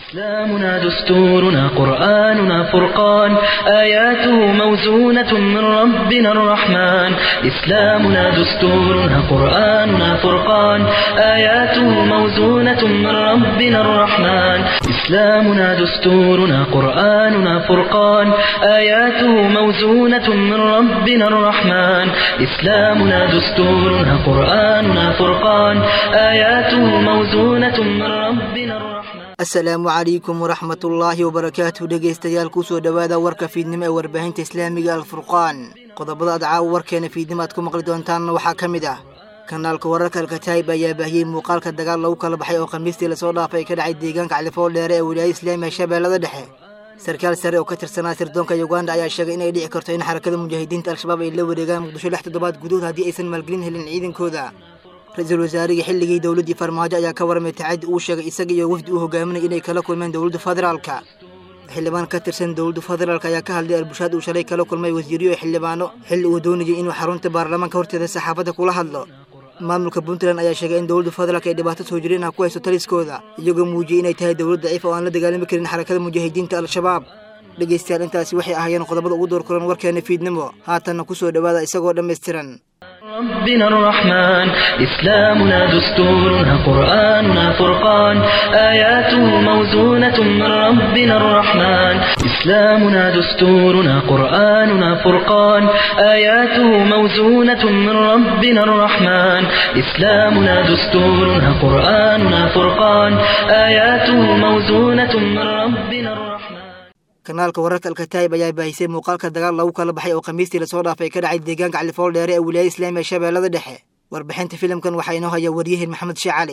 إسلامنا دستورنا قرآننا فرقان آياته موزونة من ربنا الرحمن إسلامنا دستورنا قرآننا فرقان آياته موزونة من ربنا الرحمن إسلامنا دستورنا قرآننا فرقان آياته موزونة من ربنا الرحمن إسلامنا دستورنا قرآننا فرقان آياته موزونة من ربنا الرحمن asalaamu calaykum waraxmatullaahi wabarakaatu dhegaystayaal kusoo dhowaada warka fiidnimo ee warbaahinta islaamiga alfurqaan qodobada aad caawa warkeena fiidnimo aad ku maqli doontaanna waxaa ka mid ah kanaalka wararka alkataayib ayaa baahiyey muuqaalka dagaal lagu kala baxay oo khamiistii lasoo dhaafay ka dhacay deegaanka califool dheere ee wilaayada islaamiga shabeellada dhexe sarkaal sare oo ka tirsanaa sirdoonka uganda ayaa sheegay inay dhici karto in xarakada mujaahidiinta al-shabaab ay la wareegaan muqdisho lix toddobaad gudahood haddii aysan maalgelin helin ciidankooda ra-iisul wasaarihii xilligii dowladdii farmaajo ayaa ka warramay tacaddi uu sheegay isaga iyo wafdi uu hogaaminay inay kala kulmeen dowladda federaalka xildhibaan ka tirsan dowladda federaalk ayaa ka hadlay albushaad uu shalay kala kulmay wasiiriyo xildhibaano xilli uu doonayay inuu xarunta baarlamaanka horteeda saxaafadda kula hadlo maamulka puntland ayaa sheegay in dowladda federaalk ay dhibaato soo jireen ah ku hayso taliskooda iyagoo muujiyey inay tahay dowlad daciif oo aan la dagaalami karin xarakada mujaahidiinta al-shabaab dhegaystayaal intaasi waxay ahaayeen qodobada ugu door kulan warkeena fiidnimo haatanna ku soo dhowaada isagoo dhammaystiran ربنا الرحمن إسلامنا دستورنا قرآننا فرقان آياته موزونة من ربنا الرحمن إسلامنا دستورنا قرآننا فرقان آياته موزونة من ربنا الرحمن إسلامنا دستورنا قرآننا فرقان آياته موزونة من ربنا الرحمن kanaalka wararka alkataayib ayaa baahisay muuqaalka dagaal lagu kala baxay oo khamiistii lasoo dhaafay ka dhacay deegaanka califool dheere ee wilaayada islaamiga shabeellada dhexe warbixinta filimkan waxaa inoo haya waryaheen maxamed shee cali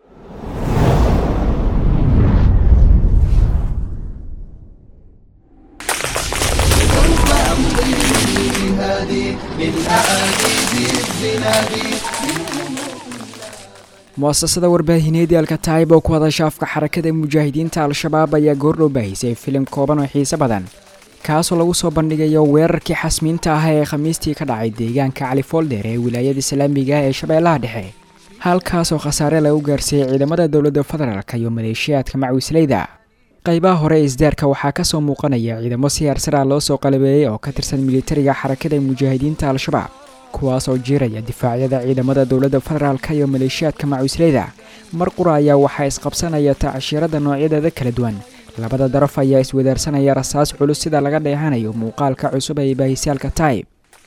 muasasada warbaahineedii alkataayib oo ku hadasha afka xarakada mujaahidiinta al-shabaab ayaa goordhow baahisay filim kooban oo xiise badan kaasoo lagu soo bandhigayo weerarkii xasmiinta ah ee khamiistii ka dhacay deegaanka califoldheer ee wilaayada islaamiga ee shabeellaha dhexe halkaasoo khasaare lagu gaarsiiyey ciidamada dowladda federaalk iyo maleeshiyaadka macwisleyda qaybaha hore ee isdaarka waxaa kasoo muuqanaya ciidamo si harsara loo soo qalabeeyey oo ka tirsan militariga xarakada mujaahidiinta al-shabaab kuwaas oo jiiraya difaacyada ciidamada dowladda federaalka iyo maleeshiyaadka macusleyda mar qura ayaa waxaa isqabsanaya tacshirada noocyadeeda kala duwan labada daraf ayaa iswadaarsanaya rasaas culus sida laga dheehanayo muuqaalka cusub ee baahisaalka taib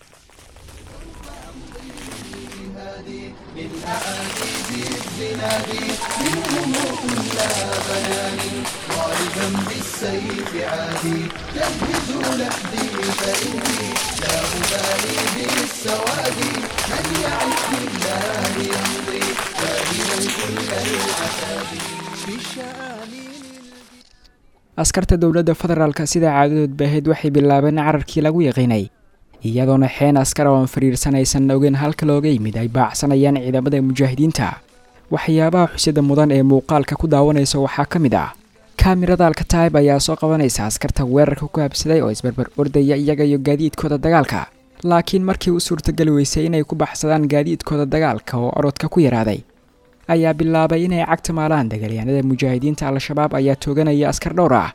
askarta dowladda federaalka sida caadadood baaheed waxay bilaabeen cararkii lagu yaqiinay iyadoona xeen askar oo aan fariirsanaysan ogeyn halka looga yimid ay baacsanayaan ciidamada mujaahidiinta waxyaabaha xusida mudan ee muuqaalka ku daawanaysa waxaa ka mid ah kaamirada alkataayib ayaa soo qabanaysa askarta weerarka ku habsaday oo isbarbar ordaya iyaga iyo gaadiidkooda dagaalka laakiin markii u suurtageli weysay inay ku baxsadaan gaadiidkooda dagaalka oo orodka ku yaraaday ayaa bilaabay inay cagta maalaan dagaalyahanada mujaahidiinta al-shabaab ayaa tooganaya askar dhowr ah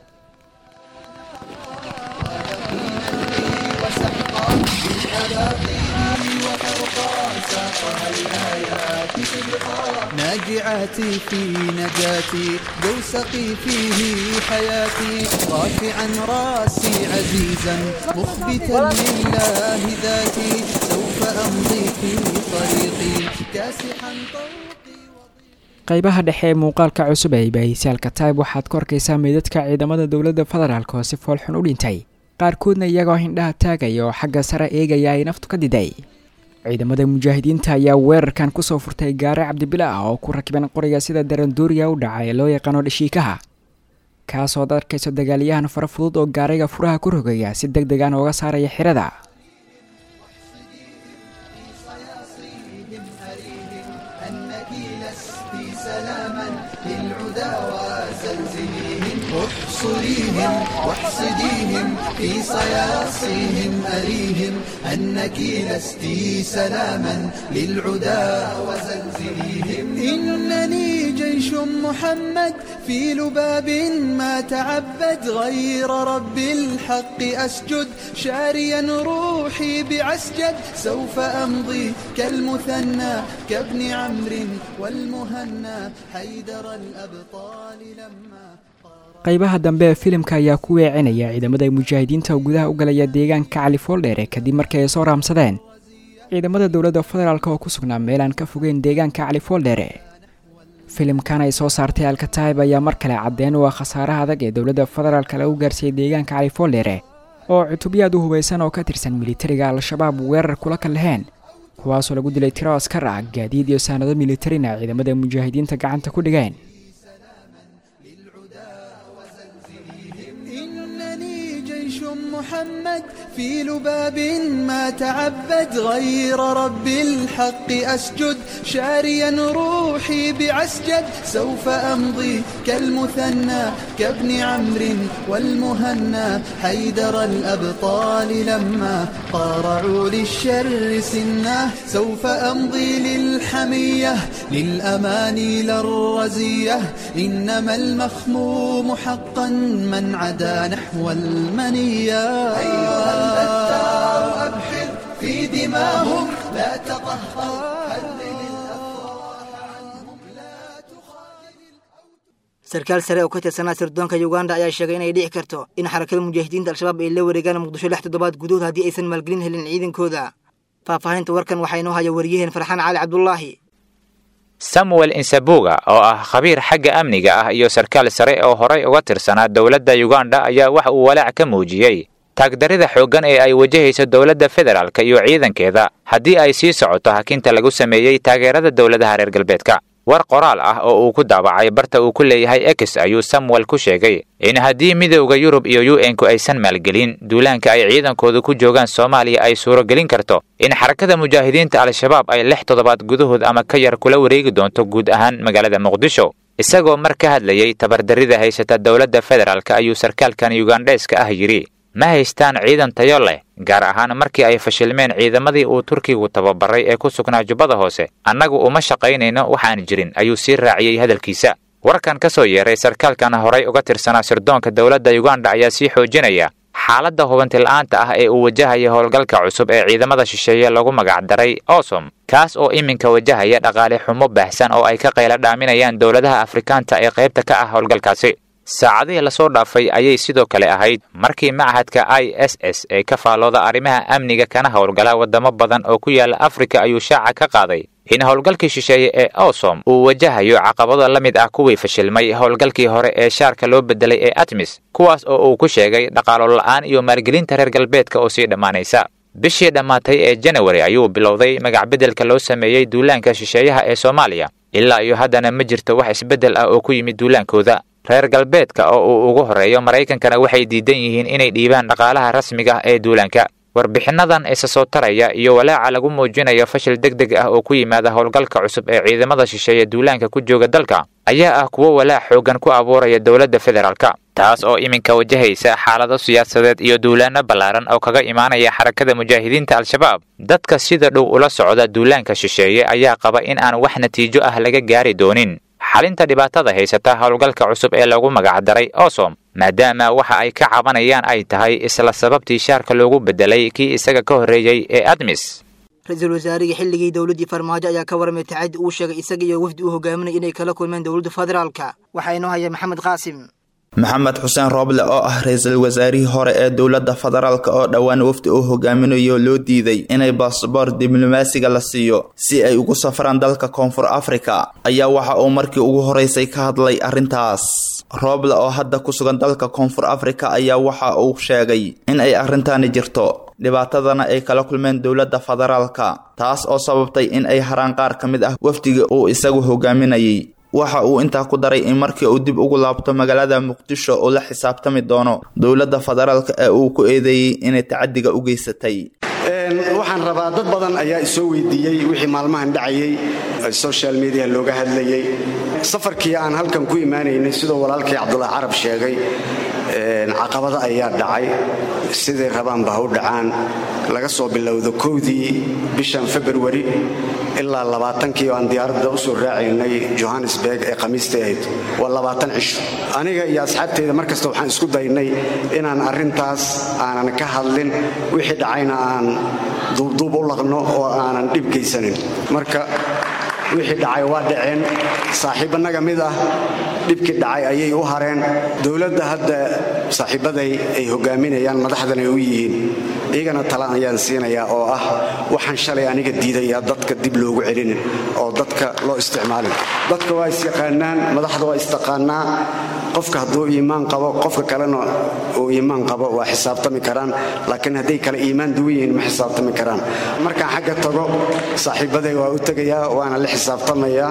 ناجعاتي في نجاتي دوسقي فيه حياتي رافعا راسي عزيزا مخبتا لله ذاتي سوف أمضي في طريقي كاسحا طوقي qaybaha dhexe ee muuqaalka cusub ee baahisaalka taib waxaad ku arkaysaa meydadka ciidamada dowladda federaalk oo si foolxun u dhintay qaarkoodna iyagoo hindhaha taagaya oo xagga sare eegaya ay naftu ka diday ciidamada mujaahidiinta ayaa weerarkan kusoo furtay gaare cabdibila ah oo ku rakiban qoriga sida daranduuriya u dhaca ee loo yaqaano dhashiikaha kaasood arkayso dagaalyahan fara fudud oo gaariga furaha ku rogaya si deg degan ooga saaraya xirada احصريهم واحصديهم في صياصيهم أريهم أنك لست سلاما للعدا وزلزليهم إنني جيش محمد في لباب ما تعبد غير رب الحق أسجد شاريا روحي بعسجد سوف أمضي كالمثنى كابن عمرو والمهنى حيدر الأبطال لما qaybaha dambe ee filimka ayaa ku weecinaya ciidamada mujaahidiinta oo gudaha u galaya deegaanka cali fooldheere kadib markii ay soo raamsadeen ciidamada dowladda federaalk oo ku sugnaa meel aan ka fogeyn deegaanka cali fooldheere filimkan ay soo saartay alkataib ayaa mar kale caddeen u ah khasaaraha adag ee dowladda federaalk lagu gaarsiiyey deegaanka cali fooldheere oo cutubyaad u hubaysan oo ka tirsan militariga al-shabaab weerar kula ka laheen kuwaasoo lagu dilay tiro askar ah gaadiid iyo saanado militarina ciidamada mujaahidiinta gacanta ku dhigeen إنني جيش محمد في لباب ما تعبد غير رب الحق أسجد شاريا روحي بعسجد سوف أمضي كالمثنى كابن عمرو والمهنى حيدر الأبطال لما قارعوا للشر سناه سوف أمضي للحمية للأماني للرزية إنما المخموم حقا من عدا نحو المنية أيها البتار أبحر في دماهم لا تطهر حرم الأفراح عنهم لا تخاذل sarkaal sare oo ka tirsanaa sirdoonka uganda ayaa sheegay inay dhici karto in xarakada mujaahidiinta al-shabaab ay la wareegaan muqdisho lix toddobaad gudahood haddii aysan maalgelin helin ciidankooda faahfaahinta warkan waxaa inoo haya wariyaheen farxaan cali cabdulaahi samuel insabuga oo ah khabiir xagga amniga ah iyo sarkaal sare oo horay uga tirsanaa dowladda uganda ayaa wax uu walaac ka muujiyey taagdarida xooggan ee ay wajahayso dowladda federaalk iyo ciidankeeda haddii ay sii socoto hakinta lagu sameeyey taageerada dowladaha reer galbeedka war qoraal ah oo uu ku daabacay barta uu ku leeyahay ex ayuu samuel ku sheegay in haddii midowda yurub iyo u n-ku aysan maalgelin duulaanka ay ciidankooda ku joogaan soomaaliya ay suuragelin karto in xarakada mujaahidiinta al-shabaab ay lix toddobaad gudahood ama ka yar kula wareegi doonto guud ahaan magaalada muqdisho isagoo mar ka hadlayey tabardarrida haysata dowladda federaalk ayuu sarkaalkan yugandheeska ah yidhi ma haystaan ciidan tayo leh gaar ahaan markii ay fashilmeen ciidamadii uu turkigu tababaray ee ku sugnaa jubbada hoose annagu uma shaqaynayno waxaan jirin ayuu sii raaciyey hadalkiisa warkan ka soo yeeray sarkaalkan horay uga tirsanaa sirdoonka dowladda uganda ayaa sii xoojinaya xaaladda hubantila'aanta ah ee uu wajahaya howlgalka cusub ee ciidamada shisheeye lagu magacdaray osom kaas oo iminka wajahaya dhaqaale xumo baahsan oo ay ka qayla dhaaminayaan dowladaha afrikaanta ee qaybta ka ah howlgalkaasi saacadihii lasoo dhaafay ayay sidoo kale ahayd markii machadka i s s ee ka faallooda arrimaha amniga kana howlgala waddamo badan oo ku yaala afrika ayuu shaaca ka qaaday in howlgalkii shisheeye ee osom uu wajahayo caqabado la mid ah kuwii fashilmay howlgalkii hore ee shaarka loo bedelay ee atmis kuwaas oo uu ku sheegay dhaqaalo la'aan iyo maalgelinta reer galbeedka oo sii dhammaanaysa bishii dhammaatay ee janawari ayuu bilowday magacbeddelka loo sameeyey duulaanka shisheeyaha ee soomaaliya ilaa iyo haddana ma jirto wax isbeddel ah oo ku yimid duulaankooda reer galbeedka oo uu ugu horreeyo maraykankana waxay diidan yihiin inay dhiibaan dhaqaalaha rasmiga ah ee duulaanka warbixinnadan isa soo taraya iyo walaaca lagu muujinayo fashil deg deg ah oo ku yimaada howlgalka cusub ee ciidamada shisheeye duulaanka ku jooga dalka ayaa ah kuwo walaac xooggan ku abuuraya dowladda federaalka taas oo iminka wajahaysa xaalado siyaasadeed iyo duulaanno ballaaran oo kaga imaanaya xarakada mujaahidiinta al-shabaab dadka sida dhow ula socda duulaanka shisheeye ayaa qaba in aan wax natiijo ah laga gaari doonin xalinta dhibaatada haysata howlgalka cusub ee lagu magacdaray osom maadaama waxa ay ka cabanayaan ay tahay isla sababtii shaarka loogu bedelay kii isaga ka horreeyey ee admis ra-iisul wasaarihii xilligii dowladdii farmaajo ayaa ka warramay tacaddi uu sheegay isaga iyo wafdi uu hogaaminaya inay kala kulmeen dowladda federaalka waxaa inoo haya maxamed qaasim maxamed xuseen rooble oo ah ra-iisul wasaarihii hore ee dowladda federaalk oo dhowaan wafdi uu hogaaminayo loo diiday inay basaboor diblomaasiga la siiyo si ay ugu safraan dalka koonfur afrika ayaa waxa uu markii ugu horeysay ka hadlay arrintaas rooble oo hadda ku sugan dalka koonfur afrika ayaa waxa uu sheegay in ay arrintaani jirto dhibaatadana ay kala kulmeen dowladda federaalka taas oo sababtay in ay haraan qaar ka mid ah wafdiga uu isagu hogaaminayay waxa uu intaa ku daray in markii uu dib ugu laabto magaalada muqdisho uu la xisaabtami doono dowladda federaalk ee uu ku eedeeyey inay tacadiga u geysatay waxaan rabaa dad badan ayaa isoo weydiiyey wixii maalmahan dhacayay social media looga hadlayay safarkii aan halkan ku imaanaynay sidoo walaalkii cabdulaahi carab sheegay caqabado ayaa dhacay siday rabaanba ha u dhacaan laga soo bilowdo kowdii bishan februari ilaa labaatankii oo aan diyaaradda u soo raacaynay johannesburg ee khamiistai ahayd waa labaatan cisho aniga iyo asxaabteyda mar kasta waxaan isku daynay inaan arrintaas aanan ka hadlin wixii dhacayna aan duubduub u laqno oo aanan dhib geysanin marka wixii dhacay waa dhaceen saaxiibbanaga mid ah dhibkii dhacay ayay u hareen dowladda hadda saaxiibbaday ay hogaaminayaan madaxdan ay u yihiin iyagana tala ayaan siinayaa oo ah waxaan shalay aniga diidayaa dadka dib loogu celinin oo dadka loo isticmaalin dadka waa isyaqaanaan madaxda waa istaqaanaa qofka hadduu iimaan qabo qofka kalena uu iimaan qabo waa xisaabtami karaan laakiin hadday kale iimaan duwan yihiin ma xisaabtami karaan markaan xagga tago saaxiibbaday waa u tegayaa waana la xisaabtamayaa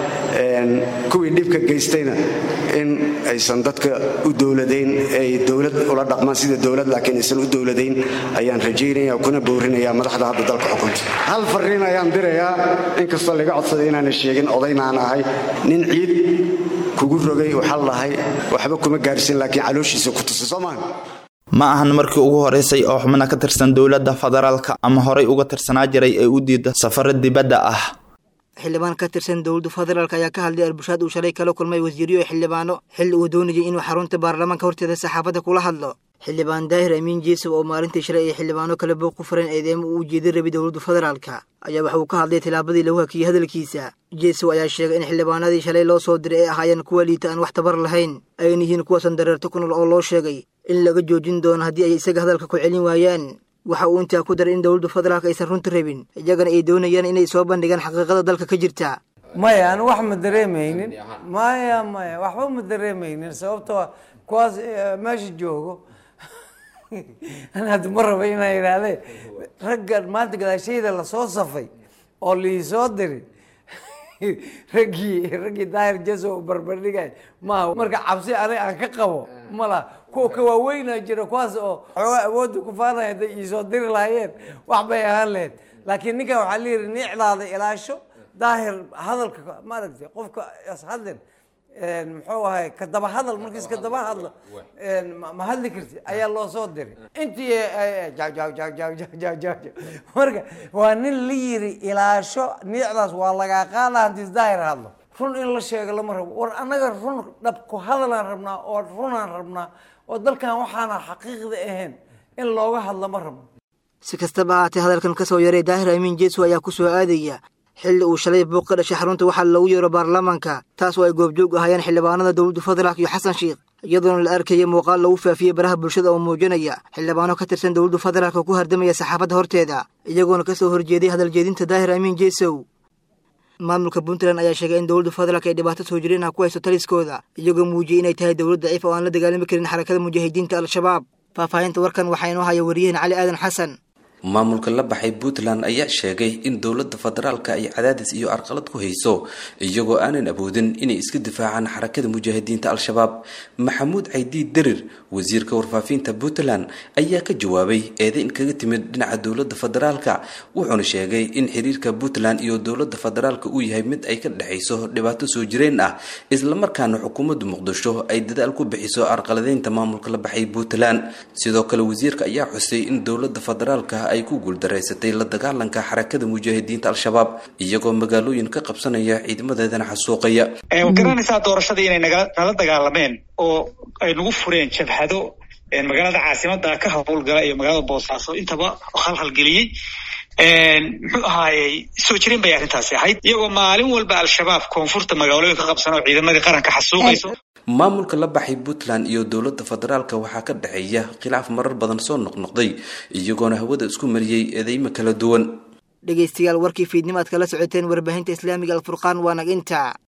kuwii dhibka geystayna in aysan dadka u dowladayn ay dowlad ula dhaqmaan sida dowlad laakiin aysan u dowladayn ayaan rajaynaya kuna bowrinayaa madaxda hadda dalka xukunta hal fariin ayaan dirayaa inkastoo laga codsaday inaanan sheegin odaynaan ahay nin ciid kugu rogay waxaa lahay waxba kuma gaarsin laakiin calooshiisa ku tusa soo maaha ma ahan markii ugu horeysay oo xubna ka tirsan dowladda federaalka ama horay uga tirsanaa jiray ee u diida safaro dibadda ah xildhibaan ka tirsan dowladda federaalk ayaa ka hadlay arbushaad uu shalay kala kulmay wasiiriyo xildhibaano xilli uu doonayay inuu xarunta baarlamaanka horteeda saxaafadda kula hadlo xildhibaan daahir amiin jeesow oo maalintii shalay ay xildhibaano kale booq ku fureen eedeemo uu ujeeday rabay dowladda federaalka ayaa waxa uu ka hadlay tilaabadii lagu hakiyey hadalkiisa jeesow ayaa sheegay in xildhibaanadii shalay loo soo diray ay ahaayeen kuwa liita aan wax tabar lahayn ayna yihiin kuwaasan dareerto ku nool oo loo sheegay in laga joojin doono haddii ay isaga hadalka ku celin waayaan waxa uu intaa ku daray in dowladda federaalk aysan runta rabin iyagana ay doonayaan inay soo bandhigaan xaqiiqada dalka ka jirta maya anu wax ma dareemaynin maya maya waxba ma dareemaynin sababtoo kuwaas meesha joogo an hadda ma raba inaa idhaahdee raggan maanta gadaashayda lasoo safay oo liisoo diri raggii raggii daahir jaso barbardhigay maaha marka cabsi aniga aan ka qabo ma laha kuwa ka waaweynaa jira kuwaas oo xoogaa awoodda ku faanaya hadday iisoo diri lahaayeen wax bay ahaan lahayd laakiin ninkan waxaa la yidhi nicdaada ilaasho daahir hadalka maaragtay qofka ishadlin muxuu ahay ka daba hadal markiis ka daba hadlo ma hadli karti ayaa loo soo diray intii marka waa nin la yiri ilaasho niicdaas waa lagaa qaada hadii daahir hadlo run in la sheego lama rabo war annaga run dhab ku hadalaan rabnaa oo runaan rabnaa oo dalkan waxaana xaqiiqda ahayn in looga hadlo ma rabno si kastaba ahaatee hadalkan ka soo yaray daahir amiin jeesow ayaa ku soo aadaya xilli uu shalay buuq ka dhashay xarunta waxaa lagu yeero baarlamaanka taas oo ay goobjoog ahaayeen xildhibaanada dowladda federaalk iyo xasan sheikh iyadoona la arkayay muuqaal lagu faafiyey baraha bulshada oo muujinaya xildhibaano ka tirsan dowladda federaalk oo ku hardamaya saxaafadda horteeda iyagoona ka soo horjeeday hadaljeedinta daahir amiin jeesow maamulka puntland ayaa sheegay in dowladda federaalk ay dhibaato soo jireen ah ku haysto taliskooda iyagoo muujiyey inay tahay dowlad daciif oo aan la dagaalami karin xarakada mujaahidiinta al-shabaab faahfaahinta warkan waxaa inoo haya wariyaheen cali aadan xasan maamulka la baxay puntland ayaa sheegay in dowladda federaalka ay cadaadis iyo arqalad ku hayso iyagoo aanan awoodin inay iska difaacaan xarakada mujaahidiinta al-shabaab maxamuud caydiid derir wasiirka warfaafinta puntland ayaa ka jawaabay eedeyn kaga timid dhinaca dowladda federaalka wuxuuna sheegay in xiriirka puntland iyo dowladda federaalka uu yahay mid ay ka dhexayso dhibaato soo jireen ah islamarkaana xukuumadda muqdisho ay dadaal ku bixiso arqaladeynta maamulka la baxay puntland sidoo kale wasiirka ayaa xusay in dowladda federaalka ay ku guuldareysatay la dagaalanka xarakada mujaahidiinta al-shabaab iyagoo magaalooyin ka qabsanaya ciidamadeedana xasuuqaya garanaysaa doorashadii inay nala dagaalameen oo ay nagu fureen jabhado magaalada caasimada ka howlgala iyo magaalada boosaaso intaba halhalgeliyey muxuu ahaayey soo jireen bay arrintaasi ahayd iyagoo maalin walba al-shabaab koonfurta magaalooyin ka qabsan oo ciidamadii qaranka xasuuqayso maamulka la baxay puntland iyo dowladda federaalka waxaa ka dhexeeya khilaaf marar badan soo noqnoqday iyagoona hawada isku mariyey eedeymo kala duwan dhegaystayaal warkii fiidnimo aad kala socoteen warbaahinta islaamiga alfurqaan waa nag inta